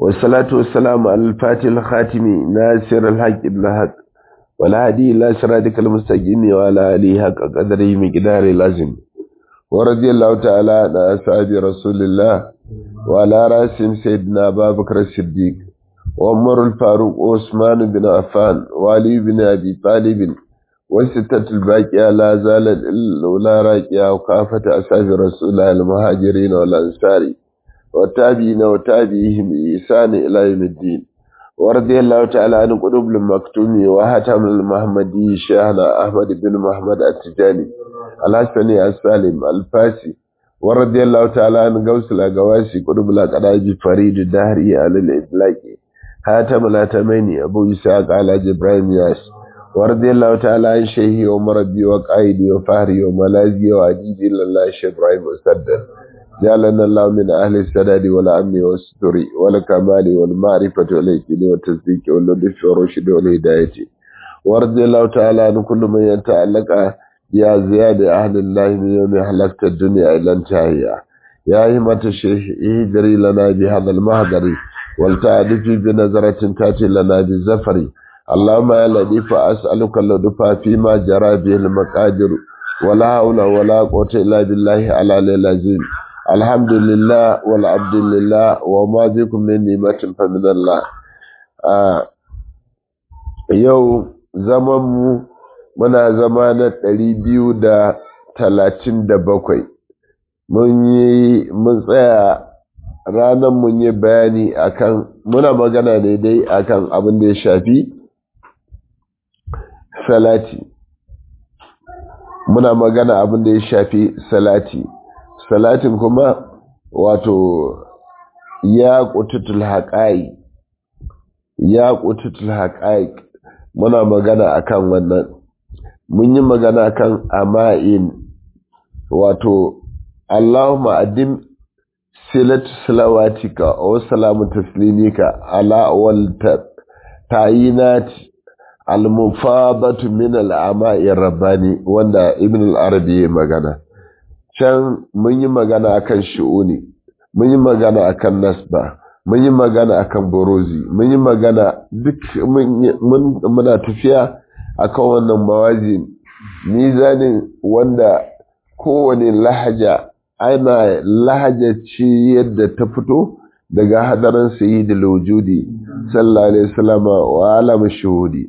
والصلاة والسلام على الفاتح الخاتم ناصر الحق بالحق والهدي إلى صراطك المستقيم وعلى آله حق قدره مقدار لازم ورضي الله تعالى عن أصحاب رسول الله وعلى رأسهم سيدنا أبا بكر الصديق وعمر الفاروق وعثمان بن عفان وعلي بن أبي طالب والستة الباقية لا زالت الأولى راكية وكافة أصحاب رسول الله المهاجرين والأنصار والتابعين وتابعيهم بإحسان إلى يوم الدين ورضي الله تعالى عن قلوب المكتوم وهتم المحمدي شيخنا أحمد بن محمد التجاني الحسني السالم الفاسي ورضي الله تعالى عن غوث الأقواسي قلوب الأقراج فريد الدهري على الإطلاق هاتم الأتميني أبو إسحاق على جبرائيل ياس ورضي الله تعالى عن شيخي ومربي وقائدي وفهري وملاذي وعجيبي لله شيخ إبراهيم مسدد جعلنا الله من أهل السداد والأمن والستر والكمال والمعرفة واليقين والتصديق واللطف والرشد والهداية ورضي الله تعالى عن كل من يتعلق يا زياد أهل الله من يوم حلقت الدنيا إلى انتهائها يا همة الشيخ اهدري لنا بهذا المهدر ولتعرفي بنظرة تأتي لنا بالزفر اللهم يا لطيف أسألك اللطف فيما جرى به المقادر ولا حول ولا قوة إلا بالله على العظيم الحمد لله والعبد لله وما بكم من نعمة فمن الله yau zamanmu muna zama na ɗari biyu da talatin da bakwai mun yi mun tsaya ranar mun yi bayani akan muna magana ne dai akan abin da ya shafi salati muna magana abin da ya shafi salati salatin kuma wato ya kututul haƙa'i ya kututul haƙa'i muna magana akan wannan mun yi magana kan ama'in wato Allahumma addim silatu salawatika wa salamu taslimika ala wal tayinati al-mufadatu min al-ama'i rabbani wanda ibn al-arabi ya magana can mun yi magana akan shi'uni mun yi magana akan nasba mun yi magana akan borozi mun yi magana duk muna tafiya akan wannan mawazi mizanin wanda kowane lahaja ana lahaja ce yadda ta fito daga hadarin sayyidul wujudi sallallahu alaihi wasallam wa alam shuhudi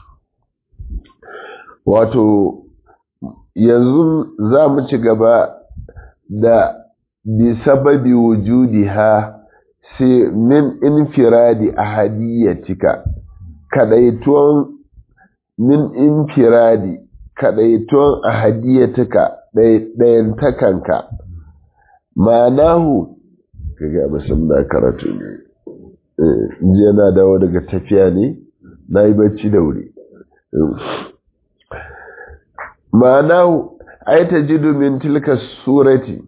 wato yanzu za mu ci gaba da bi sababi wujudi ha sai min infiradi ahadiyatika kadaituwan min infiradi kadaituwan ahadiyatika ɗayan takanka ma'anahu kaga musamman na karatu ne jiya na dawo daga tafiya ne na yi bacci da wuri ma'anahu ai ta jidu min tilka surati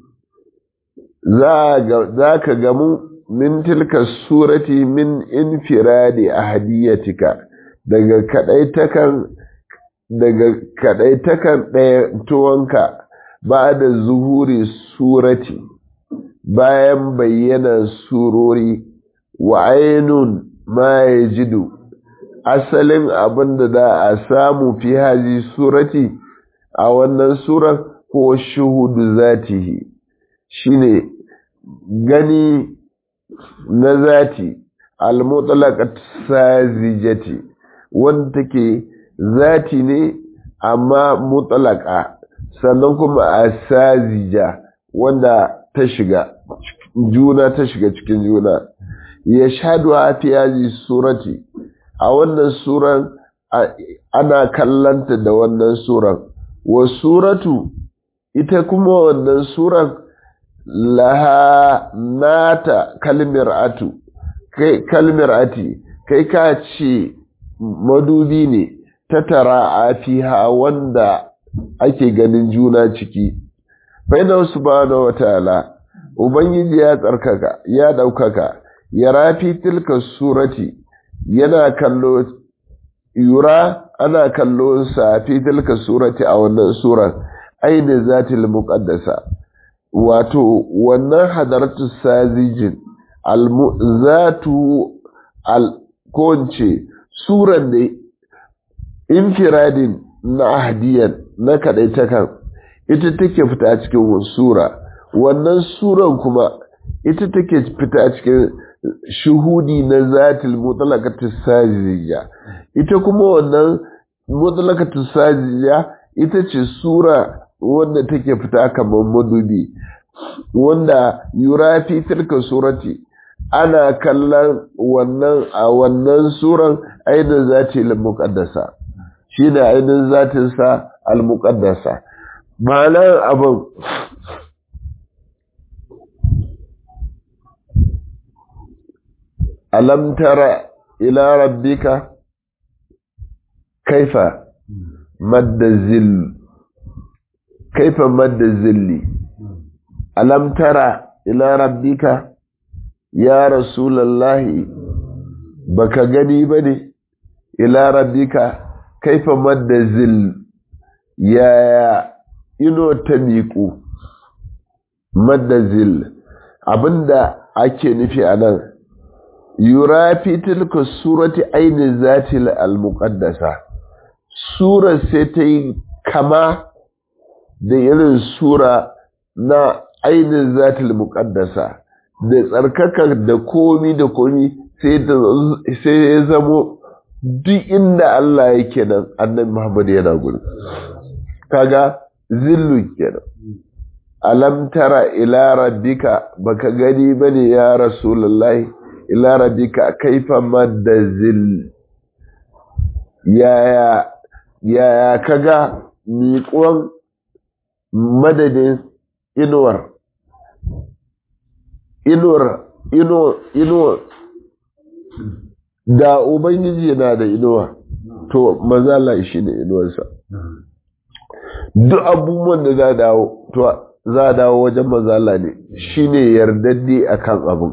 za ka gamu min tilka surati min infiradi ahadiyatika daga kadaitakan daga kadaitakan ɗaya tuwanka ba da zuhuri surati bayan bayyana surori wa ainun ma ya jidu asalin abin da za a samu fi haji surati a wannan surar ko shuhudu zatihi shine gani na zati al-mutlaqat sazijati wanda take zati ne amma mutlaqa sannan kuma asazija wanda ta shiga juna ta shiga cikin juna ya shahadu a fi surati a wannan suran ana kallanta da wannan suran wa suratu ita kuma wannan suran laha nata kalmir atu kai kalmir ati kai ka ce madubi ne ta tara a fiha wanda ake ganin juna ciki baina subhanahu wataala ubangiji ya tsarkaka ya daukaka ya rafi tilka surati yana kallo yura ana kallo sa fi tilka surati a wannan suran aini zatil muqaddasa wato wannan hadaratu sajijin zatu al-konce suran da infiradin na ahadiyan na kadaitakan ita take fita cikin sura wannan suran kuma ita take fita cikin shuhudi na zatil mutlaqatis sajiyya ita kuma wannan mutlaqatis sajiyya ita ce sura wanda take fita kamar madubi wanda yurafi tilka surati ana kallon wannan a wannan suran ainihin zati al-muqaddasa shine ainihin zatin sa al-muqaddasa ma'anar abin alam tara ila rabbika kaifa madda zill kaifa madda zilli alam tara ila rabbika ya rasulallahi baka gani bane ila rabbika kaifa madda zill ya ino ta miƙu madda zill abinda ake nufi a nan yura fi tilka surati ainihin zatil al-muqaddasa sura sai ta yi kama da irin sura na ainihin zatil muqaddasa da tsarkaka da komi da komi sai ya zamo duk inda Allah yake nan annabi Muhammad yana gudu kaga zillu kenan alam tara ila rabbika baka gani bane ya rasulullahi ila rabbika kaifa madda zil yaya yaya kaga miƙon madadin inuwar inuwar inuwar inuwar da ubangiji yana da inuwa to mazala shi ne inuwarsa duk abubuwan da za dawo to za a dawo wajen mazala ne shi ne yardadde a kan abin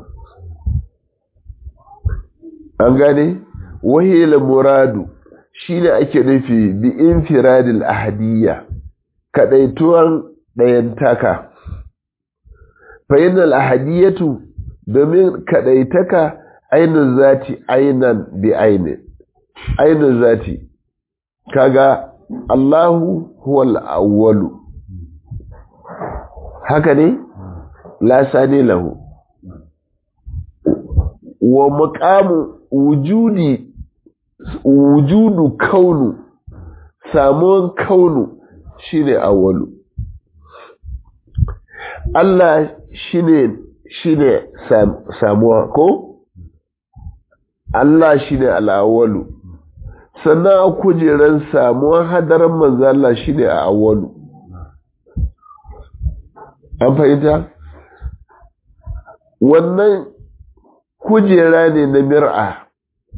an gane wahila muradu shi ne ake nufi bi infiradil ahadiyya kadaituwan ɗayantaka fa'inal ahadiyatu domin kadaitaka ainihin zati ainan bi ainin ainihin zati kaga Allahu huwal awwalu haka ne la sani lahu wa maqamu wujudi wujudu kaunu samuwan kaunu shine awwalu Allah shine shine samuwa ko Allah shine al-awwalu sannan a kujeran samuwan hadarin manzo Allah shine a awwalu an fahimta wannan kujera ne na mir'a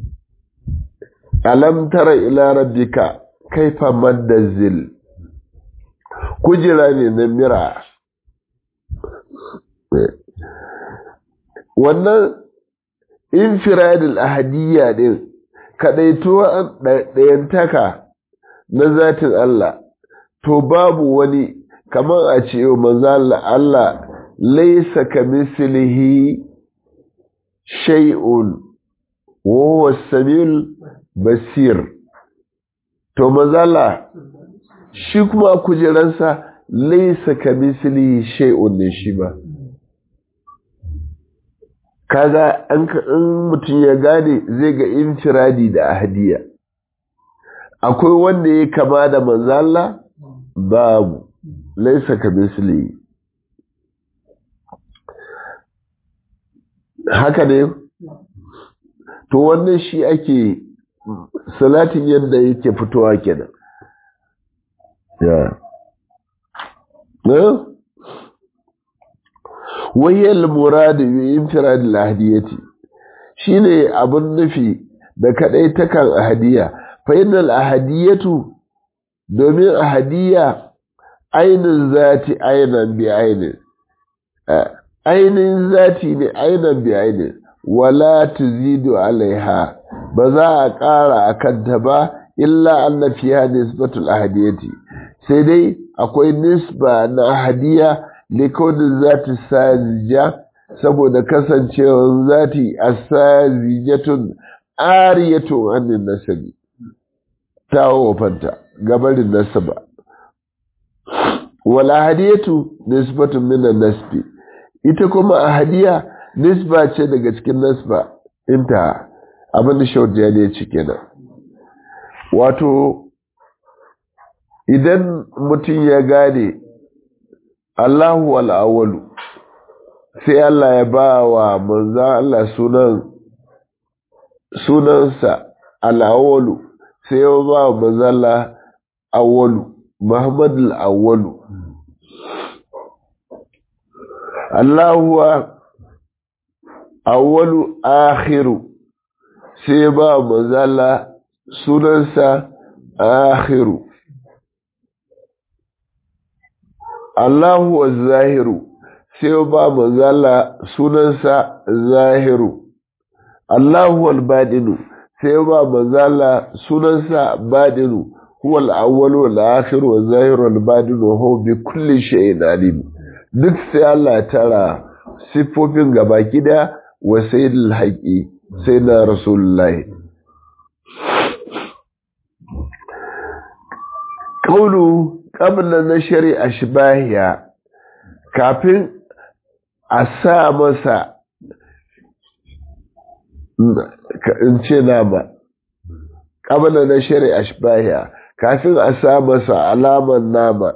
alam tara ila rabbika kaifa maddazil kujera ne na mir'a wannan infiradil ahadiyya din kadaituwa ɗayantaka na zatin Allah to babu wani kamar a ce manzo Allah laisa kamislihi shay'un wa huwa samiul basir to manzo shi kuma kujeransa laisa kamislihi shay'un ne shi ba kaga an mutum ya gane zai ga infiradi da ahadiya akwai wanda ya kama da manzo Allah babu laisa ka misli haka ne to wannan shi ake salatin yadda yake fitowa kenan ya ne wayyal muradu bi infirad al-ahdiyati shine abun nufi da kadai takan ahadiya fa innal ahadiyatu domin ahadiya ainin zati ainan bi ainin ainin zati ne ainan bi ainin wala tuzidu alaiha ba za a ƙara a kanta ba illa anna fiha nisbatul ahadiyati sai dai akwai nisba na ahadiya likaunin zati sajija saboda kasancewar zati asazijatun ariyatun annin nasabi ta wofanta gabarin nasaba wala hadiyatu nisbatun minan nasbi ita kuma a hadiya nisba ce daga cikin nasba inta abin da shaudiya ne ci kenan wato idan mutum ya gane Allahu al'awalu sai Allah ya ba wa manzan Allah sunan sunansa al'awalu sai ya ba wa manzan Allah awalu Muhammad al'awalu Allahu awalu akhiru sai ya ba wa manzan Allah sunansa akhiru Allahu zahiru sai ba manzala sunansa zahiru Allahu al-badinu sai ba manzala sunansa badinu huwa al-awwal wal akhir wal zahir wal badin wa huwa bi kulli shay'in alim duk sai Allah tara sifofin gabaki da wa sayyidul haqi sayyidina rasulullahi qawlu qabla nashri ashbahiya kafin a sa masa in ce nama qabla nashri ashbahiya kafin a sa masa alaman nama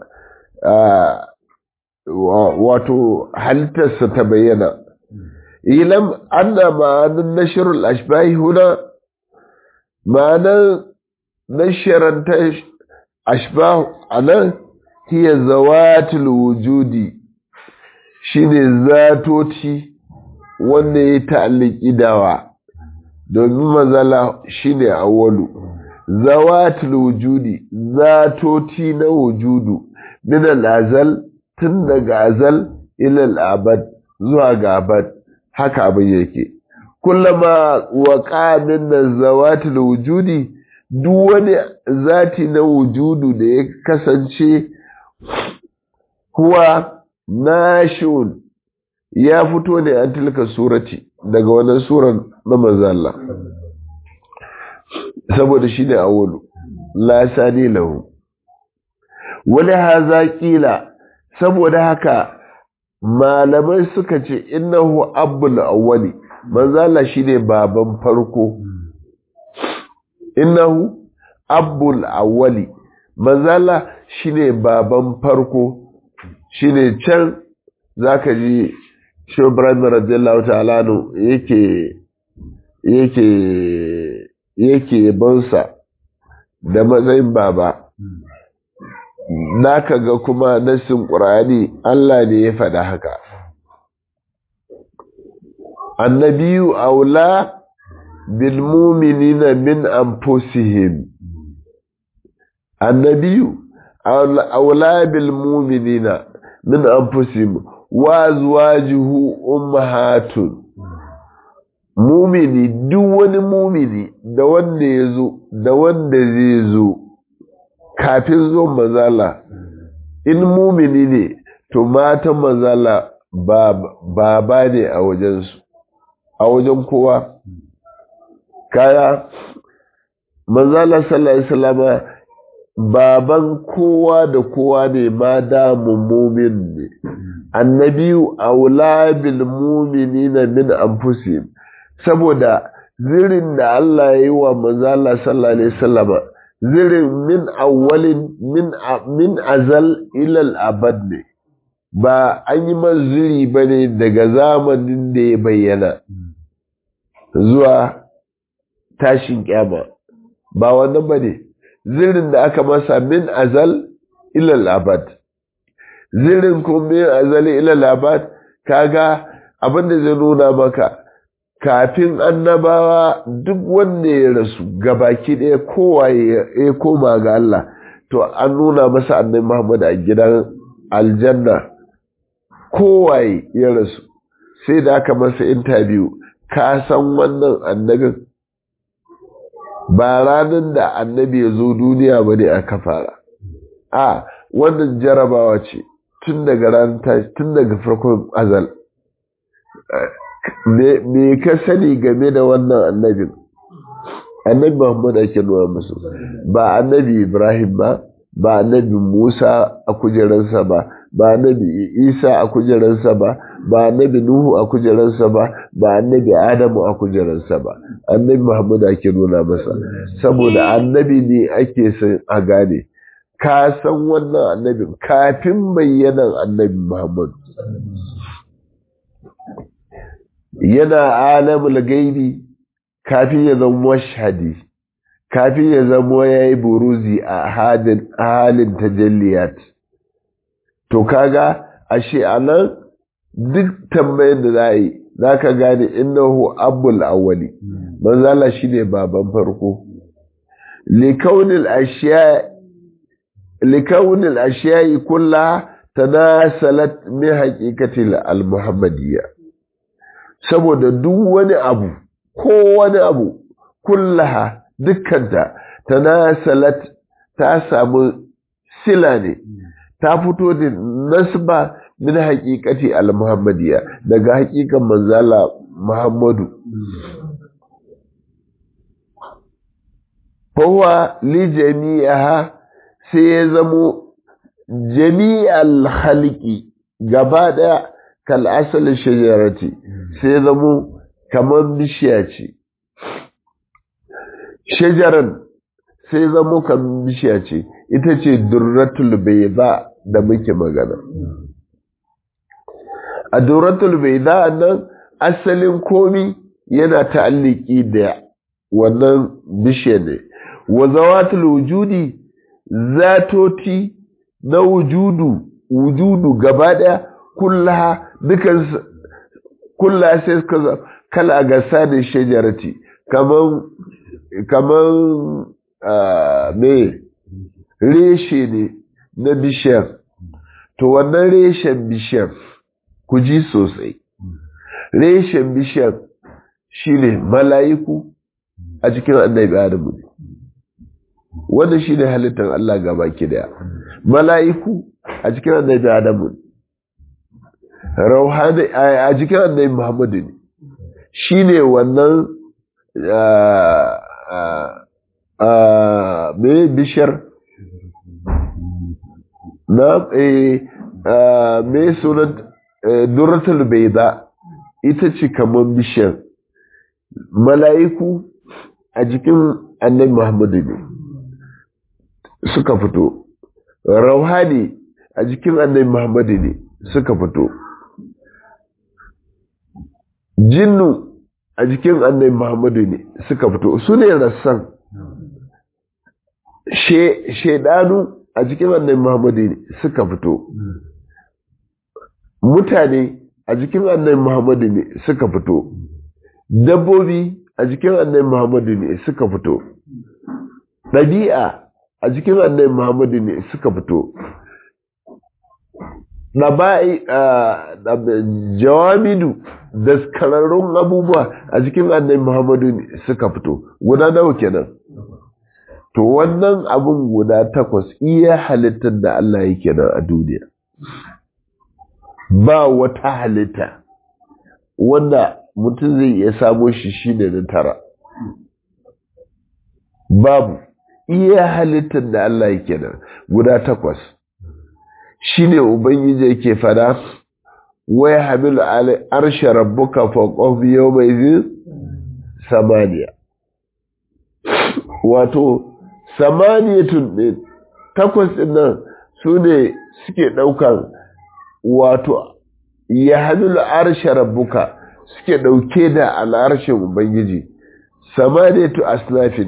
wato halittarsa ta bayyana ilam anna ma'anin nashrul ashbahi huna ma'anar nasharanta ashbahu anan hiya zawatul wujudi shine zatoti wanda ya ta'alliki dawa domin mazala shine awwalu zawatul wujudi zatoti na wujudu min al-azal tun daga azal ila al-abad zuwa ga abad haka abin yake kullama waqa min zawatul wujudi duk wani zati na wujudu da ya kasance huwa nashun ya fito ne an tilka surati daga wannan suran na manzalla saboda shi ne awolu la sani lahu wani haza kila saboda haka malamai suka ce innahu abul awwali manzalla shine baban farko innahu abul awwali manzala shine baban farko shine can zaka ji shi Ibrahim radiyallahu ta'ala no yake yake yake bansa da matsayin baba naka ga kuma nasin Qur'ani Allah ne ya faɗa haka annabiyu aula بالمؤمنين من أنفسهم النبي أولى بالمؤمنين من أنفسهم وأزواجه أمهات mumini duk wani mumini da wanda ya zo da wanda zai zo kafin zo mazala in mumini ne to matan mazala ba ne a wajensu a wajen kowa kaya manzala sallallahu alaihi wasallama baban kowa da kowa ne ma da mumin ne annabiyu aula bil mu'minina min anfusihim saboda zirin da Allah ya yi wa manzala sallallahu alaihi wasallama zirin min awwalin min min azal ila abad ne ba an yi maziri bane daga zamanin da ya bayyana zuwa tashin kyama ba wannan ba ne zirin da aka masa min azal ilal abad zirin ko min azal ilal abad kaga abin da zai nuna maka kafin annabawa duk wanda ya rasu gabaki ɗaya kowa ya koma ga Allah to an nuna masa annabi Muhammad a gidan aljanna kowa ya rasu sai da aka masa interview ka san wannan annabin ba ranar da annabi ya zo duniya ba ne aka fara a wannan jarabawa ce tun daga ranar tun daga farkon azal me ka sani game da wannan annabin annabi muhammad ake nuna musu ba annabi ibrahim ba ba annabi musa a kujeransa ba ba annabi isa a kujeransa ba ba annabi nuhu a kujeransa ba ba annabi adamu a kujeransa ba annabi muhammad ake nuna masa saboda annabi ne ake son a gane ka san wannan annabin kafin bayyanan annabi muhammad yana alamul gaibi kafin ya zama mashhadi kafin ya zama ya yi buruzi a halin tajalliyat to kaga ashe anan duk tambayin da za a yi za ka gane innahu abul awwali manzala shine baban farko likaunil ashiya likaunil ashiya'i kullaha tanasalat min haqiqatil al-muhammadiyya saboda duk wani abu ko wani abu kullaha dukkanta tanasalat ta samu sila ne ta fito da nasba min haqiqati al-muhammadiyya daga haqiqan manzala muhammadu fahuwa li jami'aha sai ya zamo jami'al halki gaba daya kal asalin shajarati sai ya zamo kamar bishiya ce shajaran sai zamo kamar bishiya ce ita ce durratul bayda da muke magana a durratul bayda nan asalin komi yana ta'alliki da wannan bishiya ne wa zawatul wujudi zatoti na wujudu wujudu gaba daya kullaha dukan kullaha sai suka kala gasa da shajarati kaman kaman me reshe ne na bishiyar to wannan reshen bishiyar ku ji sosai reshen bishiyar shine mala'iku a cikin annabi adamu ne wanda shi ne halittar Allah gaba ki daya mala'iku a cikin annabi adamu ne rauhani a cikin annabi muhammadu ne shi ne wannan mai bishiyar na mai sunan duratul baida ita ce kamar bishiyar mala'iku a jikin annabi muhammadu ne suka fito rauhani a jikin annabi muhammadu ne suka fito jinnu a jikin annabi muhammadu ne suka fito su ne rassan shaidanu a jikin annabi muhammadu ne suka fito mutane a jikin annabi muhammadu ne suka fito dabbobi a jikin annabi muhammadu ne suka fito ɗabi'a a jikin annabi muhammadu ne suka fito ɗaba'i jawamidu daskararrun abubuwa a jikin annabi muhammadu ne suka fito guda nawa kenan to wannan abun guda takwas iya halittar da Allah yake nan a duniya ba wata halitta wanda mutum zai iya samo shi shi ne na tara babu iya halittar da Allah yake nan guda takwas shi ne ubangiji yake fada wai hamilu arshe rabbuka faqaf yawma samaniya wato samaniyatun ne takwas ɗin nan su ne suke ɗaukan wato ya hamilu arshe rabbuka suke ɗauke da al'arshin ubangiji samaniyatu asnafin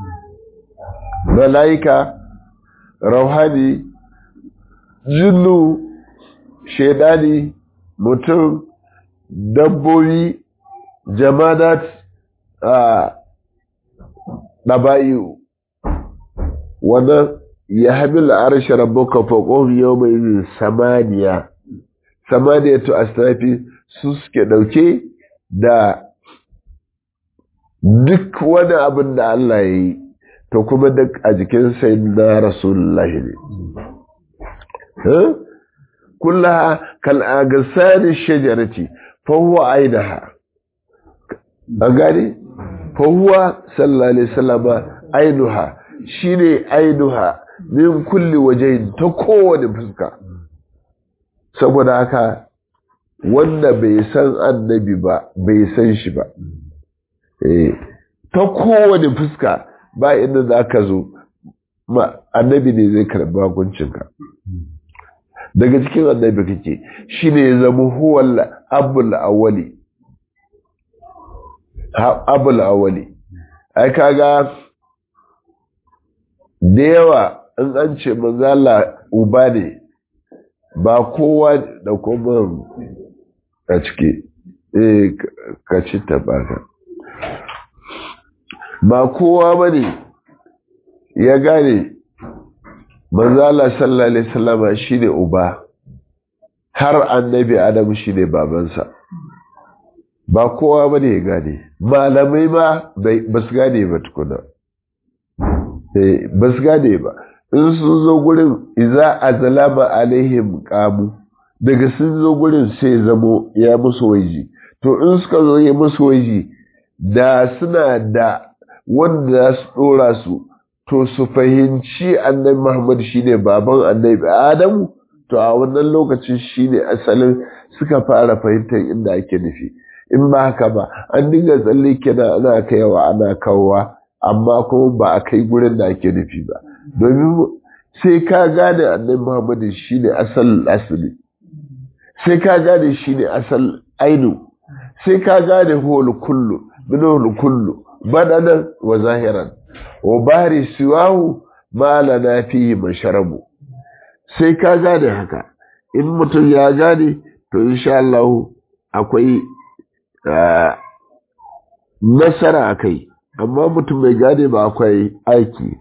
mala'ika rauhani jinnu shaidani mutum dabbobi jamadat a ɗaba'iyu wannan ya hamil arshe rabbuka faqohum yawma idhin samaniya samaniyatu asnafi su suke dauke da duk wani abin da Allah ya yi to kuma duk a jikin sayyidina rasulullahi ne kullaha kal agasani shajarati fa huwa ainaha an gane fa huwa sallallahu alaihi wasallam ainuha shine ainuha min kulli wajen ta kowane fuska saboda haka wanda bai san annabi ba bai san shi ba ta kowane fuska ba inda za ka zo ma annabi ne zai karɓi hukuncinka daga cikin annabi kake shi ne ya zama huwal abul awali abul awali ai kaga da yawa in an ce manzala uba ne ba kowa da kuma a ciki eh ka ci tabaka ba kowa ba ne ya gane manzala sallallahu alaihi wasallama shine uba har annabi adam shine babansa ba kowa ba ne ya gane malamai ma ba su gane ba tukuna ba su gane ba in sun zo gurin iza a zalama alaihim kamu daga sun zo gurin sai zamo ya musu waji to in suka zo ya musu waji da suna da wanda za su dora su to su fahimci annabi muhammad shine baban annabi adamu to a wannan lokacin shine asalin suka fara fahimtar inda ake nufi in ba haka ba an dinga tsalle kenan ana kaiwa ana kawowa amma kuma ba a kai gurin da ake nufi ba domin sai ka gane annabi muhammadu shine asal asali sai ka gane shine asal ainu sai ka gane huwal kullu min huwal kullu badanan wa zahiran wa bari siwahu ma lana fihi masharabu sai ka gane haka in mutum ya gane to insha Allah akwai nasara a kai amma mutum mai gane ba akwai aiki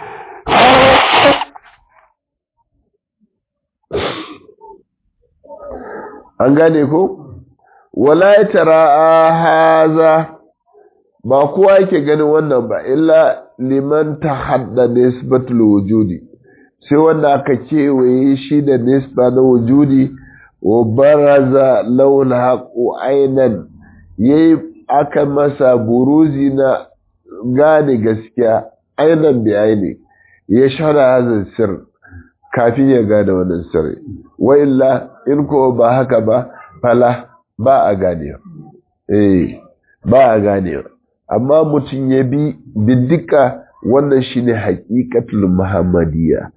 an gane ko wala ya tara haza ba kowa yake ganin wannan ba illa liman ta hadda nisbatul wujudi sai wanda aka kewaye shi da nisba na wujudi wa baraza laul haqu ainan yayi aka masa buruzi na gane gaskiya ainan bi aini ya shara hazin sir kafin ya gane wannan sirri wa illa in ko ba haka ba fala ba a ganewa eh ba a ganewa amma mutum ya bi biddika wannan shine haqiqatul muhammadiyya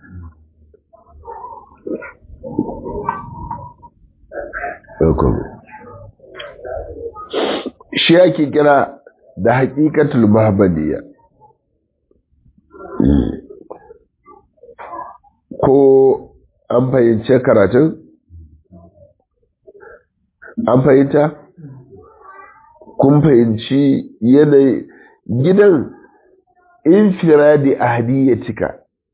shi ake kira da haƙiƙatul muhammadiyya ko an fahimce karatun an fahimta kun fahimci yanayi gidan infiradi ahadiyyatika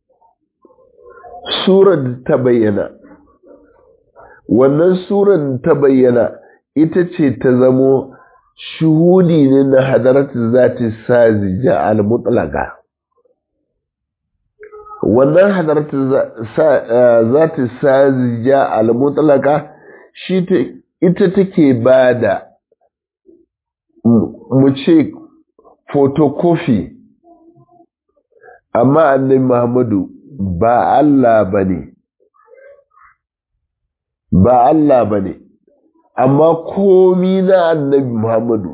surar ta bayyana wannan surar ta bayyana ita ce ta zamo shuhudi ne na hadaratu zati sazija al-mutlaqa wannan hadaratu zati sazija al-mutlaqa shi ita take bada mu ce photocopy amma annabi Muhammadu ba Allah bane ba Allah bane amma komi na annabi Muhammadu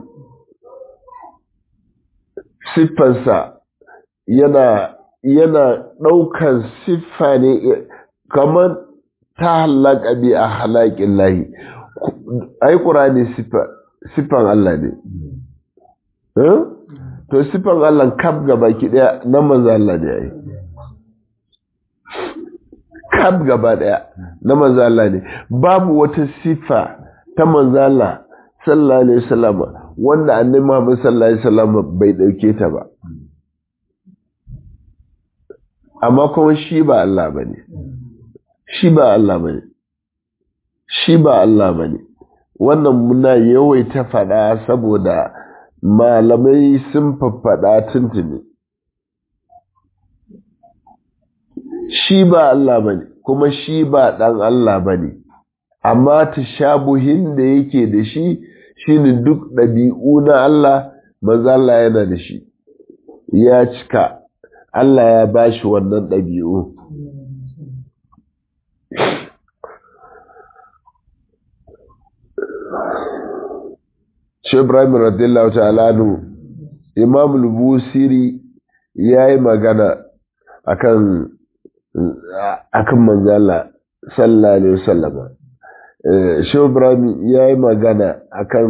siffansa yana yana ɗaukan siffa ne kamar ta halaka bi a halakin lahi ai ƙurani siffan Allah ne to siffan Allah kaf gaba ki ɗaya na manzo Allah ne ai kaf gaba ɗaya na manzo Allah ne babu wata siffa ta manzala sallallahu alaihi wasallam wanda annabi Muhammad sallallahu alaihi wasallam bai dauke ta ba amma kuma shi ba Allah bane shi ba Allah bane shi ba Allah bane wannan muna yawaita fada saboda malamai sun faffada tuntuni shi ba Allah bane kuma shi ba dan Allah bane amma tashabuhin da yake da shi shine duk ɗabi'u na Allah manzo Allah yana da shi ya cika Allah ya bashi wannan ɗabi'u Shi Ibrahim radiyallahu ta'ala anhu Imam al-Busiri yayi magana akan akan manzala sallallahu alaihi wasallam Shi Ibrahim yayi magana akan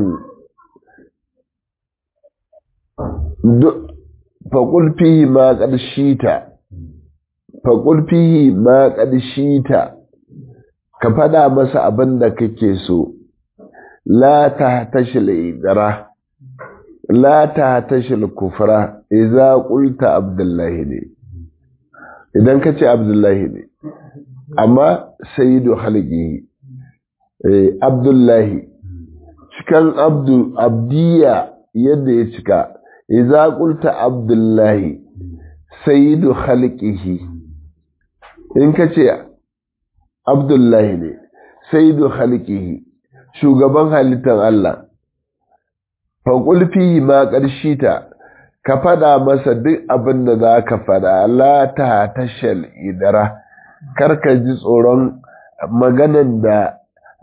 faƙul fihi ma ƙarshita faƙul fihi ma ƙarshita ka faɗa masa abin da kake so la ta tashil idara la ta tashil kufra idza qulta abdullahi ne idan ka ce abdullahi ne amma sayyidu halqihi eh abdullahi cikan abdu abdiya yadda ya cika idza qulta abdullahi sayyidu khalqihi in kace abdullahi ne sayyidu khalqihi shugaban halittar Allah fa qul fi ma qarshita ka fada masa duk abin da za ka fada la ta tashal idara karka ji tsoron maganan da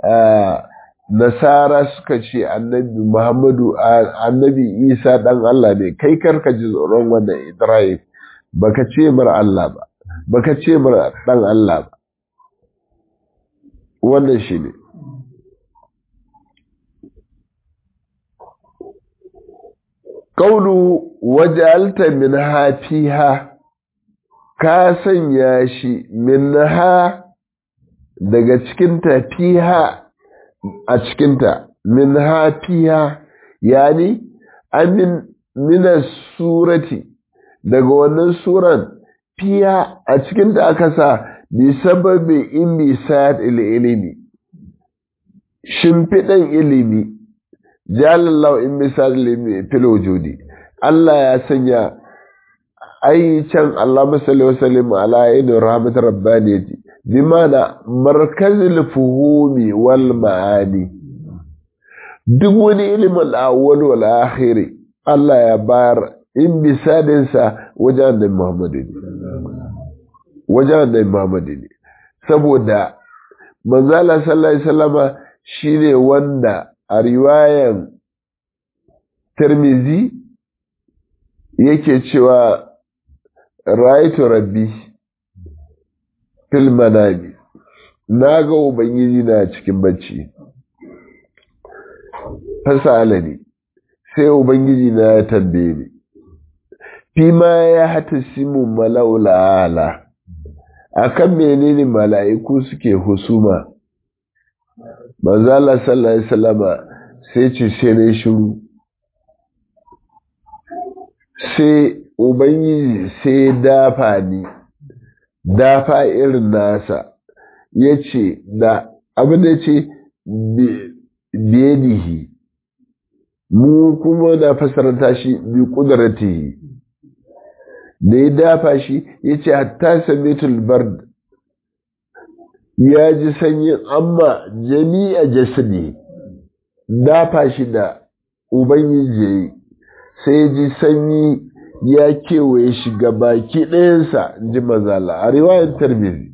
nasara suka ce annabi muhammadu annabi isa dan Allah ne kai karka ji tsoron wannan ibrahim baka ce mar Allah ba baka ce mar dan Allah ba wannan shi ne Kaulu wajalta min hafiha ka sanya shi min ha daga cikin tafiha a cikinta min hafiya yani amin mina surati daga wannan suran fiya a cikinta aka sa bi sababi in bi sa'ad ilimi shimfiɗan ilimi jalallahu in bi sa'ad ilimi fil wujudi Allah ya sanya ai can Allah masalli wa sallim ala yin rahmat rabbaniyati bimana markazil fuhumi wal ma'ani duk wani ilimin awwal wal akhiri Allah ya bayar in bisadin sa wajen da Muhammadu ne wajen da Muhammadu ne saboda manzala sallallahu alaihi wasallama shine wanda a riwayan Tirmizi yake cewa raitu rabbi fil manami na ga ubangiji na cikin bacci fasala ne sai ubangiji na ya tambaye ni fi ma ya hata simu malaula ala akan menene mala'iku suke husuma manzo Allah sallallahu alaihi wasallama sai ce sai ne shiru sai ubangiji sai dafa ni dafa irin nasa ya ce da abin da ce biyadihi mu kuma da fasarta shi bi kudratihi da ya dafa shi ya ce hatta samitul bard ya ji sanyin amma jami'a jasadi dafa shi da ubangiji ya yi sai ji sanyi ya kewaye shi ga baki ɗayansa ji mazala a riwayar tarbizi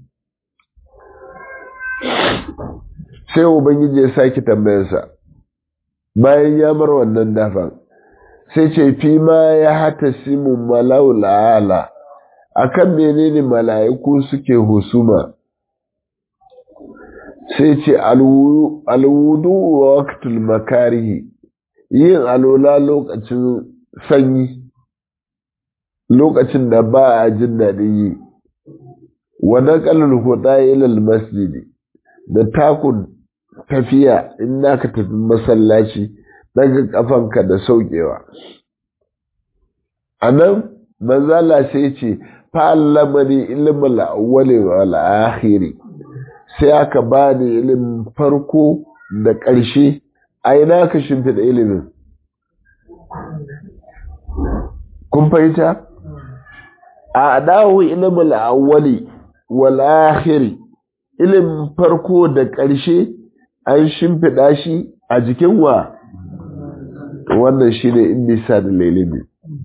sai ubangiji ya sake tambayarsa bayan ya mar wannan dafan sai ce fi ma ya hata simu malau la'ala akan menene mala'iku suke husuma sai ce alwudu wa waqtul makarihi yin alola lokacin sanyi lokacin da ba a jin daɗin yi wa naqalul huda ila masjidi da takun tafiya in ka tafi masallaci daga kafanka da saukewa anan manzala sai ce fa'allamani ilmul awwali wal akhiri sai aka bani ilimin farko da ƙarshe a ina ka shimfiɗa ilimin kun fahimta a dawo ilimin awwali wal akhiri ilimin farko da ƙarshe an shimfiɗa shi a jikin wa wannan shi ne indisa da ilimi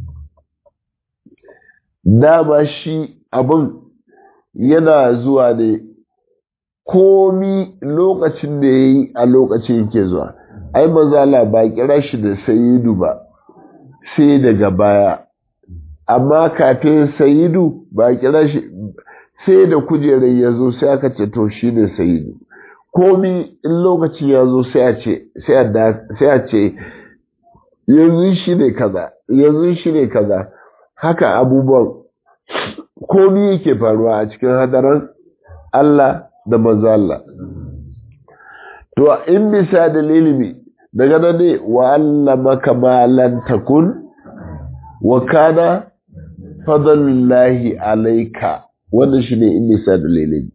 dama shi abin yana zuwa ne komi lokacin da ya yi a lokacin yake zuwa ai mazala ba kira shi da sayidu ba sai daga baya amma kafin sayidu ba kira shi sai da kujerar ya zo sai aka ce to shi ne sayidu komi in lokacin ya zo sai a ce yanzu shi ne kaza yanzu shi ne kaza haka abubuwan komi yake faruwa a cikin hadaran Allah da manzo Allah to in bisa da ilimi daga nan ne wa allamaka ma lan takun wa kana fadlullahi alayka wannan shine in bisa da ilimi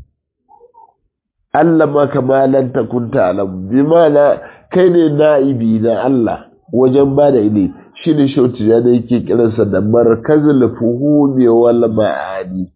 allamaka ma lan takun ta'lam bi ma'ana kai ne na'ibi na Allah wajen ba da ilimi shi ne shauti ya da yake kiransa da markazul fuhumi wal ma'ani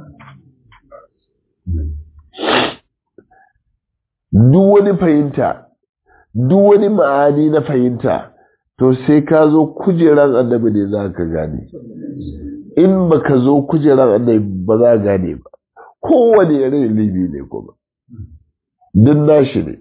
duk wani fahimta duk wani ma'ani na fahimta to sai ka zo kujeran annabi ne za ka gane in ba ka zo kujeran annabi ba za ka gane ba kowane yare ilimi ne kuma duk nashi ne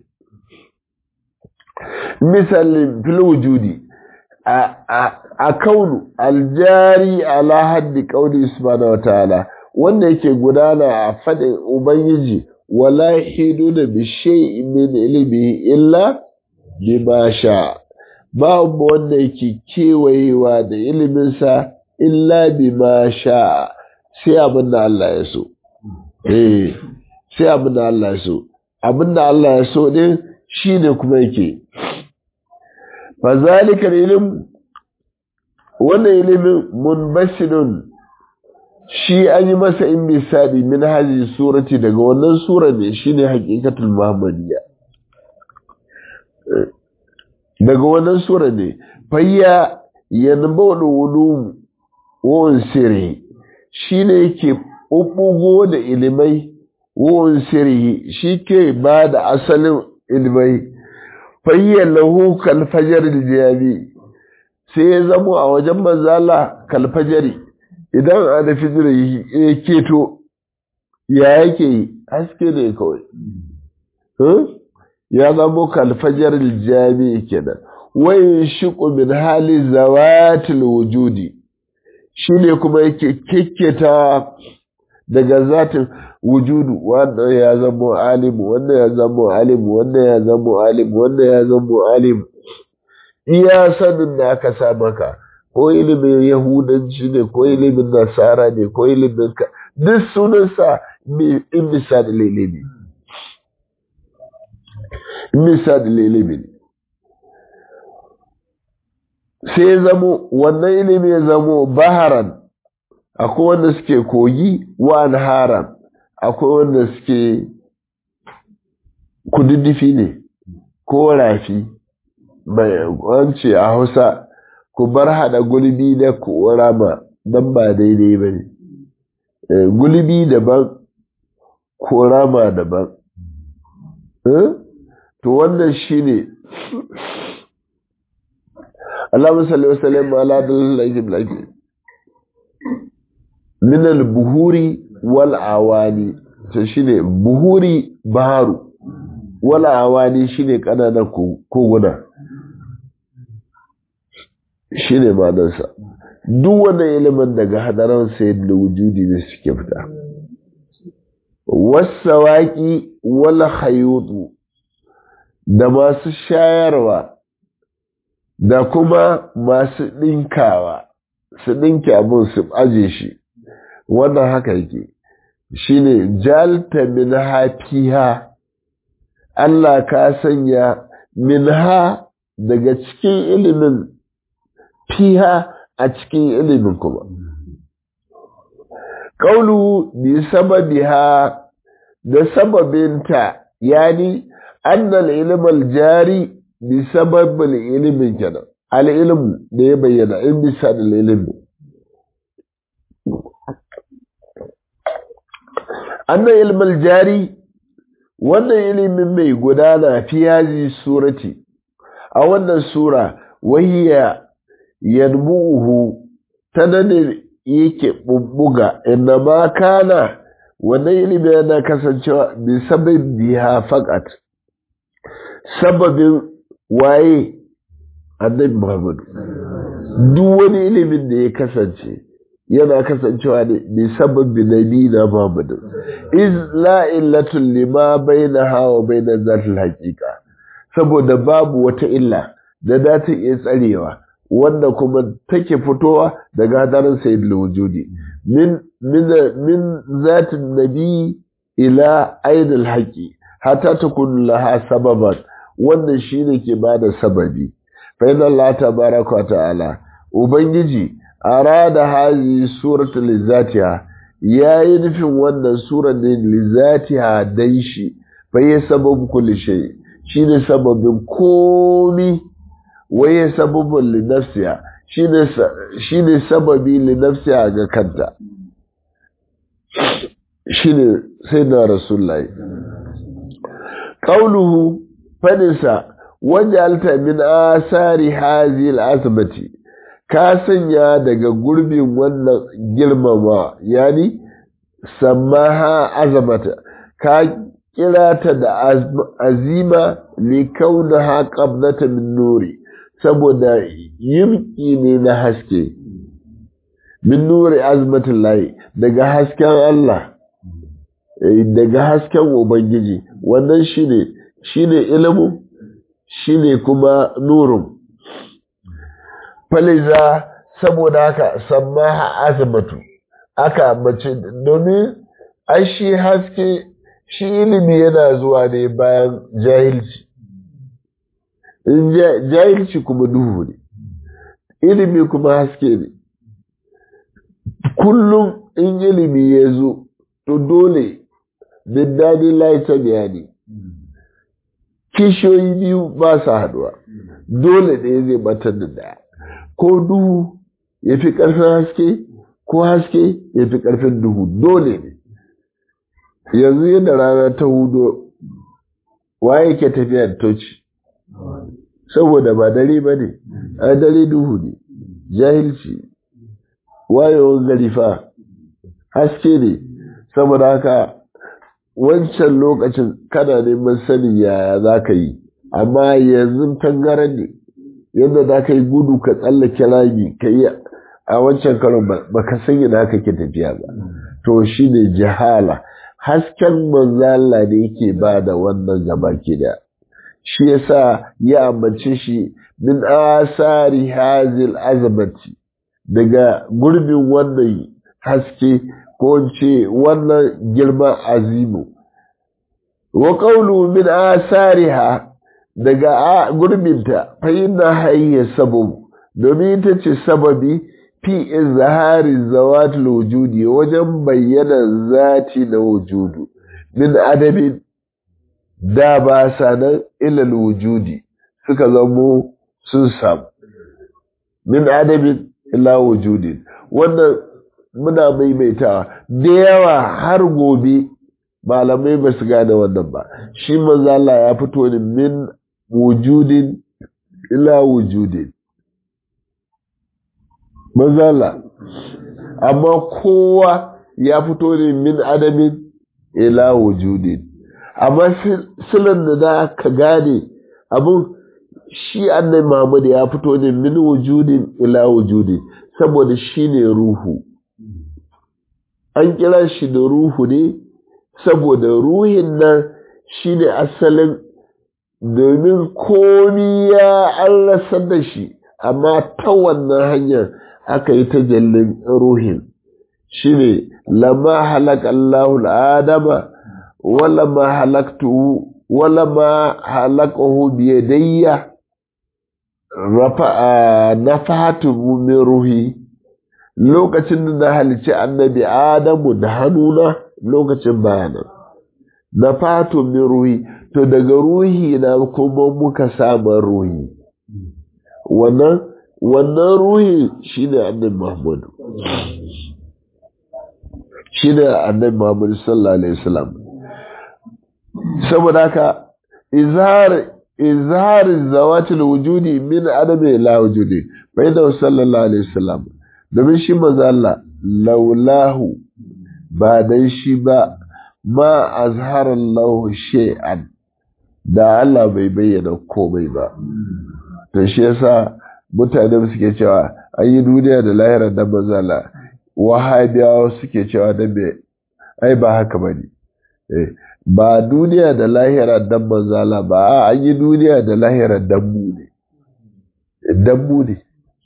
misalin fil wujudi a kaunu aljari ala haddi kauli subhanahu wa ta'ala wanda yake gudana a fadin ubangiji wala hidu da bi shay'in min ilmi illa bima sha babu wanda yake kewayewa da iliminsa illa bima sha sai abin da Allah ya so eh sai abin da Allah ya so abin da Allah ya so din shine kuma yake fazalika ilim wannan ilimin munbashirun shi an yi masa in misali min haji surati daga wannan sura ne shine haqiqatul muhammadiyya daga wannan sura ne fayya yanbawul ulum wa sirri shine yake bubbugo da ilimai wa sirri shi ke ba da asalin ilimai fayya lahu kal fajr al sai ya zamo a wajen manzala kal fajri idan a da fijir ya keto ya yake yi haske ne kawai ya zamo kalfajar jami'i kenan wayin shiƙo min hali zawatil wujudi shi ne kuma yake kekketa daga zatin wujudu wannan ya zamo alimu wannan ya zamo alimu wannan ya zamo alimu wannan ya zamo alimu iya sanin da aka sa maka ko ilimin yahudanci ne ko ilimin nasara ne ko ilimin ka duk sunansa in bisa da lilimi in bisa da lilimi sai zamo wannan ilimi ya zamo baharan akwai wanda suke kogi wa haram akwai wanda suke kududdufi ne ko rafi wance a hausa ku bar haɗa gulbi da korama don ba daidai ba ne gulbi daban korama daban to wannan shi ne Allah salli wa sallam ala dalilin lafi minal buhuri wal awani to shine buhuri baharu wal awani shine kananan koguna shi ne manansa duk wannan ilimin daga hadaran sayar da wujudi ne suke fita wasawaƙi wala hayutu da masu shayarwa da kuma masu ɗinkawa su ɗinke abin su aje shi wannan haka yake shi ne jalta min hafiha Allah ka sanya min ha daga cikin ilimin fiha a cikin ilimin kuma. Ƙaulu bi sababiha da sababinta yani annal ilimal jari bi sababin ilimin kenan al'ilmu da ya bayyana in bisa da ilimi. Annal ilimal jari wannan ilimin mai gudana fi yazi surati a wannan sura wahiya yanbuhu ta nan yake bubbuga inna ma kana wannan ilimin yana kasancewa bi sababin biha faqat sababin waye annabi Muhammad duk wani ilimin da ya kasance yana kasancewa ne bi sababbi nabi na Muhammad iz la illatul lima bainaha wa bainal zatil haqiqa saboda babu wata illa da za ta iya tsarewa wanda kuma take fitowa daga hadarin sayyidul wujudi min min min zatin nabi ila aidil haqi hatta takun laha sababan wannan shine ke bada sababi fa inna Allah tabaraka wa ta'ala ubangiji arada hazi suratu lizatiha yayi nufin wannan surar ne lizatiha dan shi fa ya sababu kulli shay shine sababin komi waye sababun li nafsiha shine shine sababi li nafsiha ga kanta shine sayyidina rasulullahi qauluhu fadisa wajalta min asari hazi al'azmati ka sanya daga gurbin wannan girmama yani samaha azamata ka kira ta da azima li kaunaha qabnata min nuri saboda yimki ne na haske min nuri azmatin layi daga hasken Allah daga hasken ubangiji wannan shine shine ilimin shine kuma nurun faliza saboda haka sammaha azmatu aka mace domin ai shi haske shi ilimi yana zuwa ne bayan jahilci in jahilci kuma duhu ne ilimi kuma haske ne kullum in ilimi ya zo to dole biddani laita bayani kishiyoyi biyu ba su haduwa dole ne zai batar da daya ko duhu ya fi ƙarfin haske ko haske ya fi ƙarfin duhu dole ne yanzu yadda rana ta hudo waye ke tafiya da toci saboda ba dare ba ne a dare duhu ne jahilci wayewar gari fa haske ne saboda haka wancan lokacin kana neman sanin yaya za ka yi amma yanzu tangaren ne yadda za ka yi gudu ka tsallake rami ka yi a wancan karon ba ka san yana ka ke tafiya ba to shi ne jihala hasken manzala da yake ba da wannan gaba ke da shi yasa ya ambace shi min asari hazil azamati daga gurbin wannan haske ko ce wannan girman azimu wa qawlu min asariha daga gurbinta fa inna hayya sabab domin ita ce sababi fi izhari zawatul wujudi wajen bayyana zati na wujudu min adabin da ba sanan ilal wujudi suka zamo sun samu min adabin ila wujudin wannan muna maimaitawa da yawa har gobe malamai ba su gane wannan ba shi manzo Allah ya fito ne min wujudin ila wujudin manzo Allah amma kowa ya fito ne min adamin ila wujudin amma silan da za ka gane abun shi annabi Muhammad ya fito ne min wujudin ila wujudin saboda shi ne ruhu an kira shi da ruhu ne saboda ruhin nan shi ne asalin domin komi ya an rasar da shi amma ta wannan hanyar aka yi ta jallin ruhin shi ne lama halak Allahul Adama wala ma halaktu wala ma halakahu biyadayya rafa nafahatu min ruhi lokacin da na halici annabi Adamu da hannuna lokacin bayanan na fato min ruhi to daga ruhi na kuma muka samun ruhi wannan wannan ruhi shine annabi Muhammad shine annabi Muhammad sallallahu alaihi wasallam saboda haka izhar izhar zawatil wujudi min adami la wujudi bai da sallallahu alaihi wasallam domin shi manzo Allah laulahu ba dan shi ba ma azhara Allah shay'an da Allah bai bayyana komai ba to shi yasa mutane suke cewa an yi duniya da lahira da manzo Allah wahabiyawa suke cewa da me ai ba haka bane eh ba duniya da lahira dan manzala ba an yi duniya da lahira dan mu ne dan mu ne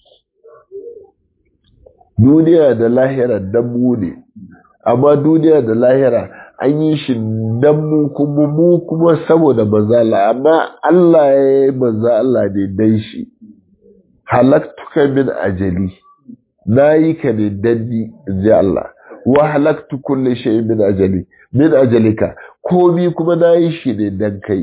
duniya da lahira dan mu ne amma duniya da lahira an yi shi dan mu kuma mu kuma saboda manzala amma Allah ya yi manza Allah ne dan shi halaktuka min ajali na yi ka ne dan ni in ji Allah wa halaktu kulli shay'in min ajali min ajalika komi kuma na yi shi ne dan kai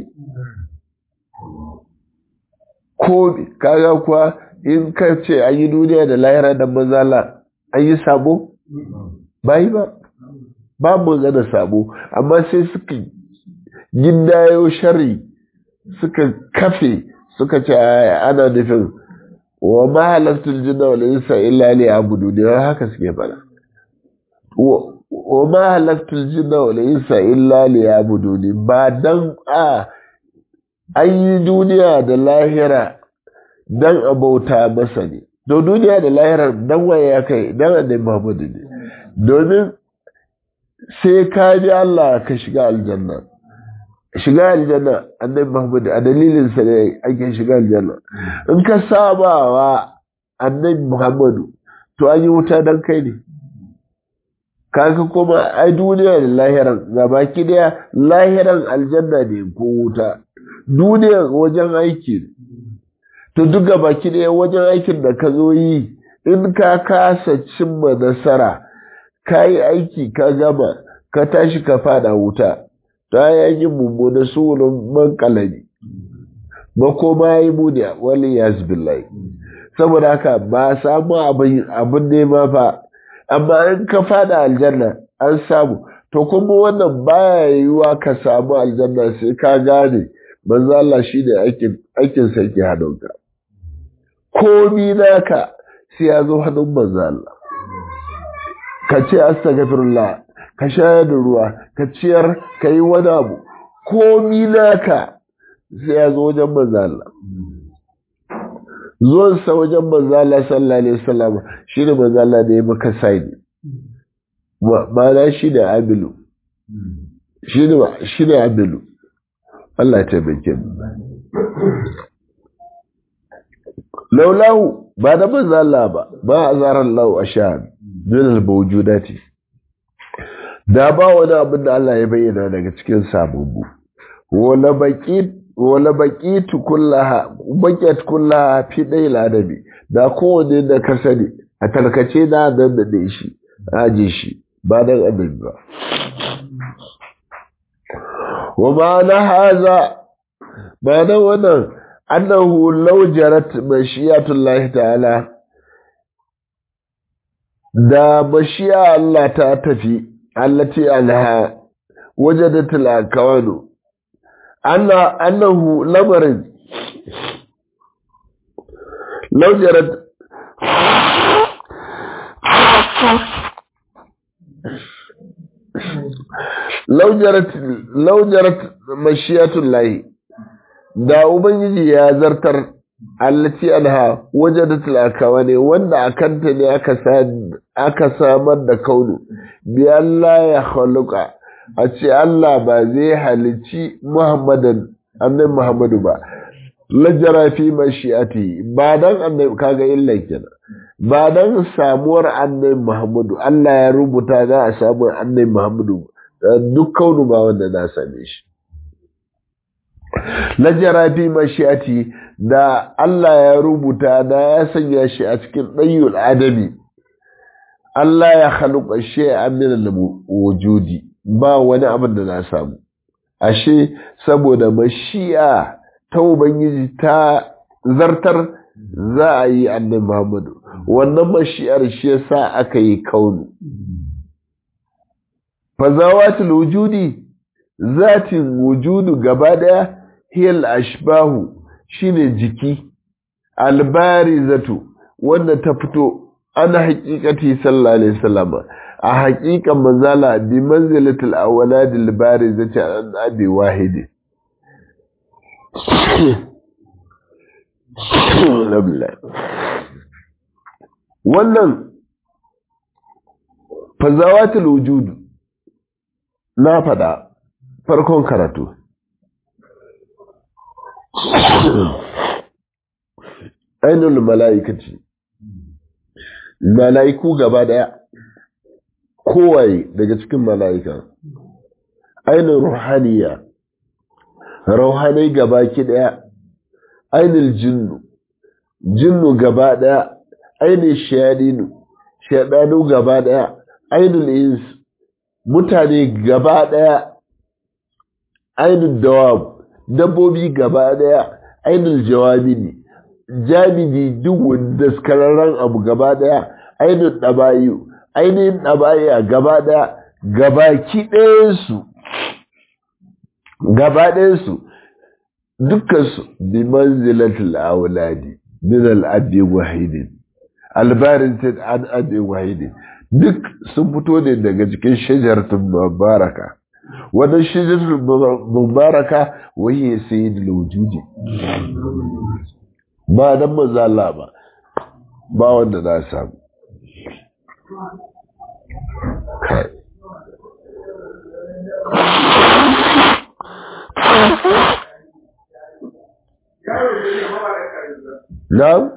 komi kaga kuwa in ka ce an yi duniya da lahira da mazala an yi sabo ba yi ba ba mu gana sabo amma sai suka gindayo shari suka kafe suka ce ana nufin wa ma halattul jinna wal insa illa li abudu ne haka suke fara wa ma halaktul jinna wal insa illa liyabuduni ba dan a an yi duniya da lahira dan abauta masa ne to duniya da lahira dan waye ya kai dan annabi Muhammad ne domin sai ka bi Allah ka shiga aljanna shiga aljanna annabi Muhammad a dalilin sa ne ake shiga aljanna in ka saba wa annabi Muhammadu to an yi wuta dan kai ne kaga kuma ai duniya da lahiran ga baki daya lahiran aljanna ne ko wuta duniya wajen aiki to duk ga baki daya wajen aikin da ka zo yi in ka kasa cimma nasara ka yi aiki ka gama ka tashi ka fada wuta ta yayin mummuna sunan man kalami makoma ya yi muniya wali ya saboda haka ba samu abin nema fa amma in ka fada aljanna an samu to kuma wannan baya yiwuwa ka samu aljanna sai ka gane manzo Allah shine aikin aikin sa yake hannunka komi naka sai ya zo hannun manzo Allah ka ce astaghfirullah ka shayar da ruwa ka ciyar ka yi wani abu komi naka sai ya zo wajen manzo Allah zuwansa wajen manzala sallallahu alaihi wasallam shi ne manzala da ya maka saini ma'ana shi ne amilu shi ne amilu Allah ta taimake laulahu ba da manzala ba ba a zarar lau a sha min al-mawjudati da ba wani abin da Allah ya bayyana daga cikin sababbu wala baqit wala baqitu kullaha baqiyat kullaha fi dayil adabi da kowanne da ka sani a tarkace da dan da shi aje shi ba dan adabi ba wa ma'ana haza ba dan wannan annahu law jarat mashiyatullahi ta'ala da mashiya Allah ta tafi allati anha wajadatul akawanu anna annahu lamarin law jarat law jarat law jarat mashiyatullahi da ubangiji ya zartar allati anha wajadatul akawani wanda akanta ne aka aka samar da kaunu bi Allah ya khaluqa a ce Allah ba zai halici Muhammadan annabi Muhammadu ba lajara fi mashi'ati ba dan annabi kaga illa kenan ba dan samuwar annabi Muhammadu Allah ya rubuta za a samu annabi Muhammadu duk kaunu ba wanda na same shi lajara fi mashi'ati da Allah ya rubuta da ya sanya shi a cikin ɗayyul adami Allah ya haluka shay'an min al-wujudi ba wani abin da na samu ashe saboda mashi'a ta ubangiji ta zartar za a yi annabi Muhammadu wannan mashi'ar shi yasa aka yi kaunu fazawatul wujudi zatin wujudu gaba daya hiyal ashbahu shine jiki albarizatu wanda ta fito ana haƙiƙati sallallahu alaihi wasallam a haƙiƙan manzala bi manzilatul awladil barizati an abi wahidi wannan fazawatul wujudu na faɗa farkon karatu ainihin mala'ikaci mala'iku gaba ɗaya kowaye daga cikin mala'ika ainihin ruhaniya rauhanai gaba ki ɗaya ainihin jinnu jinnu gaba ɗaya ainihin shaɗinu shaɗanu gaba ɗaya ainihin ins mutane gaba ɗaya ainihin dawab dabbobi gaba ɗaya ainihin jawabi ne jami'i duk wanda skararren abu gaba ɗaya ainihin ɗabayu ainihin ɗabaya gaba ɗaya gabaki ɗayansu gaba ɗayansu dukkansu bi manzilatul auladi min al-abi wahidin albarin an abi wahidin duk sun fito ne daga cikin shajaratun mubaraka wannan shajaratun mubaraka wahi sayyidul wujudi ba dan manzo Allah ba ba wanda na samu kai Na'am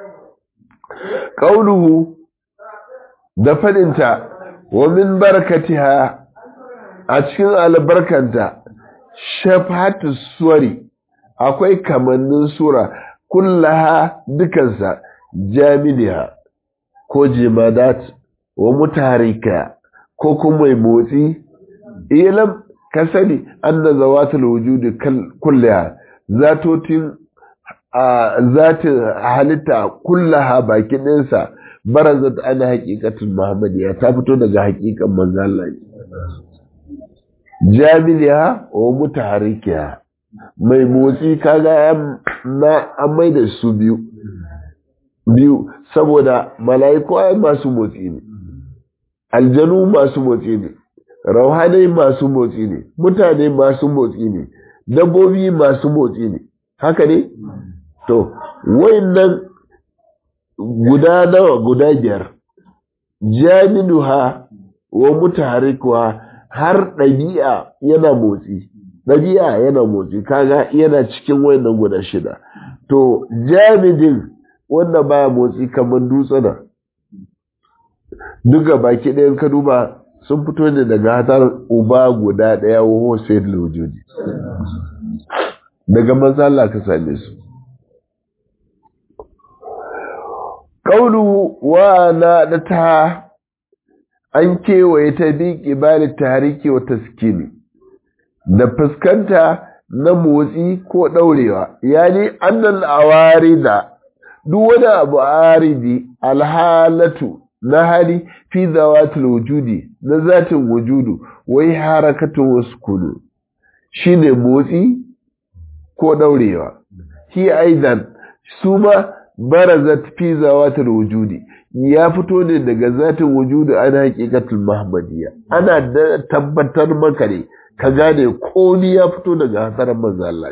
Qauluhu da fadinta wa min barakatiha a cikin albarkanta shafatu suwari akwai kamannin sura kullaha dukansa jami'a ko jimadat wa mutarika ko kuma mai motsi ilam ka sani anna zawatul wujudi kullaha zatotin a zatin halitta kullaha baki ɗinsa barazat ana haƙiƙatin muhammadiyya ta fito daga haƙiƙan manzo Allah jami'a wa mutaharikiya mai motsi kaga na an mai da su biyu biyu saboda mala'iku ai masu motsi ne aljanu masu motsi ne rauhanai masu motsi ne mutane masu motsi ne dabbobi masu motsi ne haka ne to wayannan guda nawa guda biyar jami'uha wa mutaharikuwa har ɗabi'a yana motsi ɗabi'a yana motsi kaga yana cikin wayannan guda shida to jami'in wanda baya motsi kamar dutsuna duka baki ɗayan ka duba sun fito ne daga hatar uba guda ɗaya wa hosayar lojodi daga manzala ka same su ƙaunu wa na da ta an kewaye ta bi ƙibali tariki wa taskini da fuskanta na motsi ko ɗaurewa yani annal awari da duk wani abu aridi alhalatu na hali fi zawatul wujudi na zatin wujudu wai harakatun wasu kudu shine motsi ko ɗaurewa hi aidan su ma barazat fi zawatul wujudi ya fito ne daga zatin wujudu ana haƙiƙatul muhammadiyya ana da tabbatar maka ne ka gane komi ya fito daga hasarar manzo Allah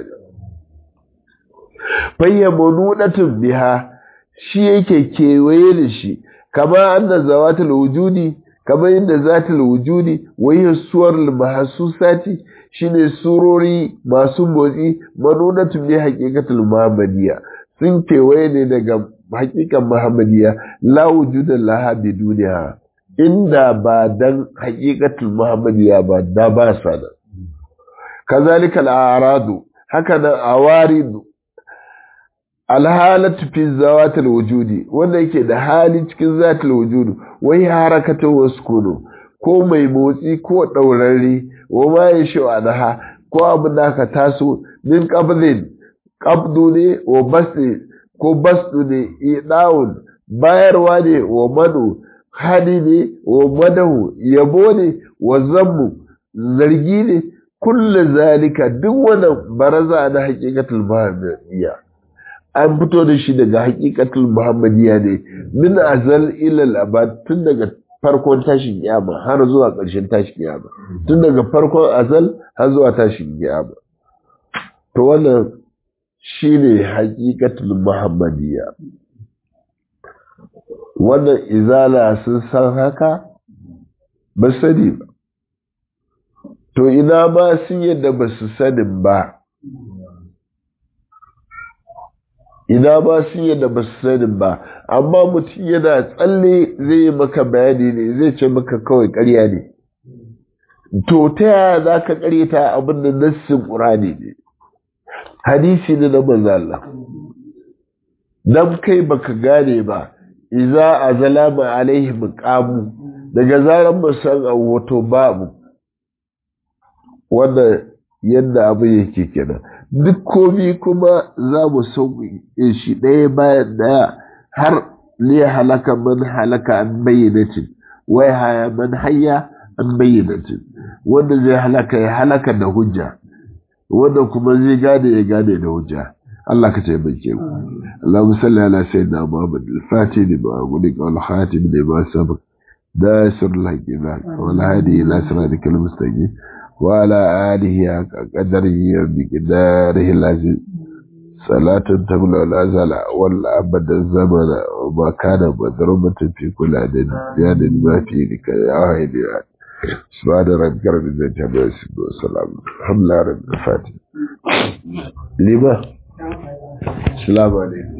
fayyamu nudatun biha shi yake kewaye da shi kama anna zawatul wujudi kama inda zatul wujudi wai suwar mahsusati shine surori masu motsi manunatun bi haqiqatul muhammadiyya sun kewaye ne daga hakikan muhammadiyya la wujuda laha bi duniya inda ba dan haqiqatul muhammadiyya ba da ba sa da kazalika al-a'radu haka da awaridu alhalatu fi zawatil wujudi wanda yake da hali cikin zatil wujudu wai harakatu waskunu ko mai motsi ko daurari wa ma yashi anha ko abin da ka taso min qabdin qabdu ne wa basti ko bastu ne idawun bayarwa ne wa madu hali ne wa madahu yabo ne wa zammu zargi ne kullu zalika duk wannan baraza na haqiqatul muhammadiyya an fito da shi daga haqiqatul muhammadiyya ne min azal ila al-abad tun daga farkon tashin kiyama har zuwa ƙarshen tashin kiyama tun daga farkon azal har zuwa tashin kiyama to wannan shine haqiqatul muhammadiyya wannan izala sun san haka ba sani ba to ina ma sun yadda ba su sanin ba ina ma sun yadda ba su sanin ba amma mutum yana tsalle zai yi maka bayani ne zai ce maka kawai karya ne to ta yaya za ka karyata abin da nassin ƙurani ne hadisi ne na manzo Allah dan kai baka gane ba iza azalama alaihi muqamu daga zaran musan wato babu wanda yadda abu yake kenan duk komi kuma za mu sauƙi shi ɗaya bayan ɗaya har ne halaka man halaka an bayyanatin wai haya man hayya an bayyanatin wanda zai halaka ya halaka da hujja wanda kuma zai gane ya gane da hujja Allah ka taimake mu Allahumma salli ala sayyidina Muhammad al-Fatih lima ughliqa wal khatim lima sabaq داسر الحكمة والهادي إلى صراطك المستقيم وعلى آله قدره بقداره العزيز صلاة تملأ الأزل والأبد الزمن وما كان مضروبة في كل عدد يعني ما في لك يا واحد سبحان ربك رب العزة عما يصفون والسلام الحمد لله رب الفاتحة لما السلام عليكم